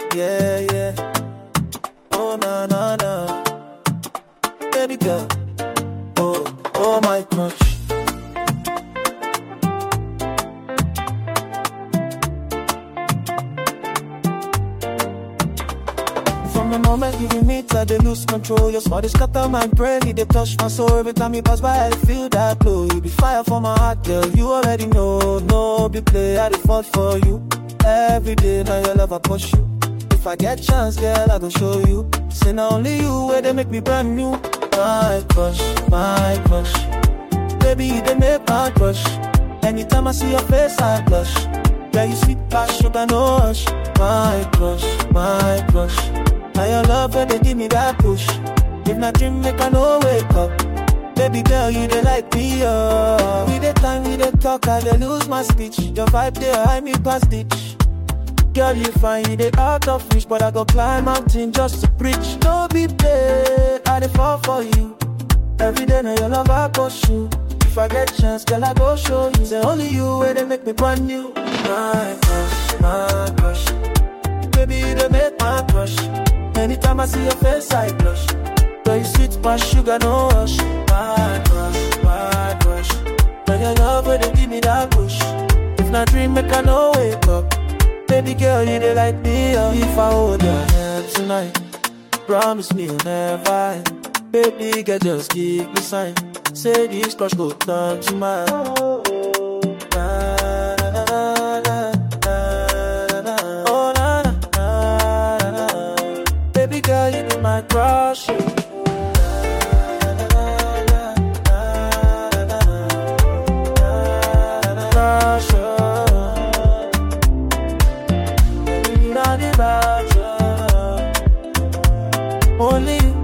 yeah, yeah. Oh, na, na, na. Baby girl, oh, oh, my crush. From the moment you meet, I dey lose control. Your smile dey scatter my brain, it dey touch my soul. Every time you pass by, I feel that glow. You be fire for my heart, girl. You already know, no be play. I dey fall for you every day. Now your love I push you. If I get chance, girl, I go show you. Say not only you, where they make me brand new. My crush, my crush. Baby, you dey make my crush. Anytime I see your face, I blush. Yeah, you sweet past sugar, no rush. My crush, my crush. Now your love when they give me that push. If not dream, make I no wake up. Baby girl, you dey like me, oh. We dey time, we dey talk, I dey lose my speech. Your vibe dey high me past ditch. Girl, you fine, you dey out of reach, but I go climb mountain just to preach. No be play, I dey fall for you. Every day now your love I pursue. If I get chance, girl, I go show you. Say only you where they make me brand new. My crush, my crush. Baby, you dey make my crush. Anytime I see your face, I blush. Girl, you sweet past sugar, no rush. My crush, my crush. When your love where they give me that push. If not dream, make I no wake up. Baby girl, you dey like me, oh. If I hold your hand tonight, promise me you'll never end. Baby girl, just give me sign. Say this crush go turn to mine. Na, na, na, na, na, na. Oh, na, na, na, na, na. Baby girl, you be my crush. you. Na, na, na, na, na, na, na. Crush, oh. Baby, not about you. Only you